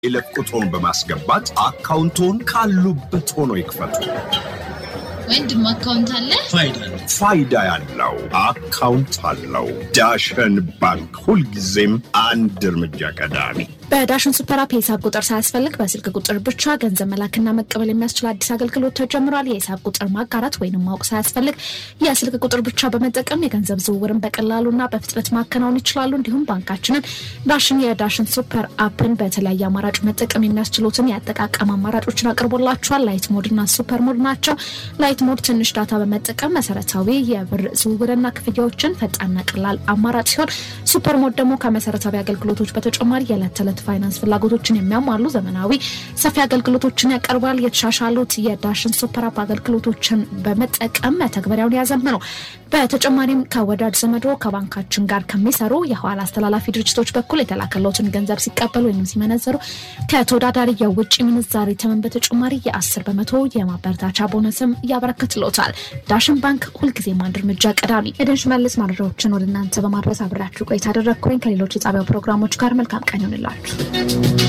የይለፍ ቁጥሮን በማስገባት አካውንቶን ካሉበት ሆኖ ይክፈቱ። ወንድም አካውንት አለ? ፋይዳ ያለው አካውንት አለው። ዳሸን ባንክ ሁልጊዜም አንድ እርምጃ ቀዳሚ። በዳሽን ሱፐር አፕ የሂሳብ ቁጥር ሳያስፈልግ በስልክ ቁጥር ብቻ ገንዘብ መላክና መቀበል የሚያስችል አዲስ አገልግሎት ተጀምሯል። የሂሳብ ቁጥር ማጋራት ወይንም ማወቅ ሳያስፈልግ የስልክ ቁጥር ብቻ በመጠቀም የገንዘብ ዝውውርን በቀላሉና በፍጥነት ማከናወን ይችላሉ። እንዲሁም ባንካችንን ዳሽን የዳሽን ሱፐር አፕን በተለያየ አማራጭ መጠቀም የሚያስችሉትን የአጠቃቀም አማራጮችን አቅርቦላቸዋል። ላይት ሞድና ሱፐር ሞድ ናቸው። ላይት ሞድ ትንሽ ዳታ በመጠቀም መሰረታዊ የብር ዝውውርና ክፍያዎችን ፈጣንና ቀላል አማራጭ ሲሆን ሱፐር ሞድ ደግሞ ከመሰረታዊ አገልግሎቶች በተጨማሪ የዕለት ተዕለት ፋይናንስ ፍላጎቶችን የሚያሟሉ ዘመናዊ ሰፊ አገልግሎቶችን ያቀርባል። የተሻሻሉት የዳሽን ሱፐር አፕ አገልግሎቶችን በመጠቀም መተግበሪያውን ያዘምኑ። በተጨማሪም ከወዳጅ ዘመዶ ከባንካችን ጋር ከሚሰሩ የኋላ አስተላላፊ ድርጅቶች በኩል የተላከለትን ገንዘብ ሲቀበሉ ወይም ሲመነዘሩ ከተወዳዳሪ የውጭ ምንዛሬ ተመን በተጨማሪ የአስር በመቶ የማበረታቻ ቦነስም ያበረክትሎታል። ዳሽን ባንክ ሁልጊዜም አንድ እርምጃ ቀዳሚ። ኤደን ሽመልስ መረጃዎችን ወደ እናንተ በማድረስ አብሬያችሁ ቆይታ አደረግኩኝ። ከሌሎች የጣቢያው ፕሮግራሞች ጋር መልካም ቀን ይሆንላችሁ።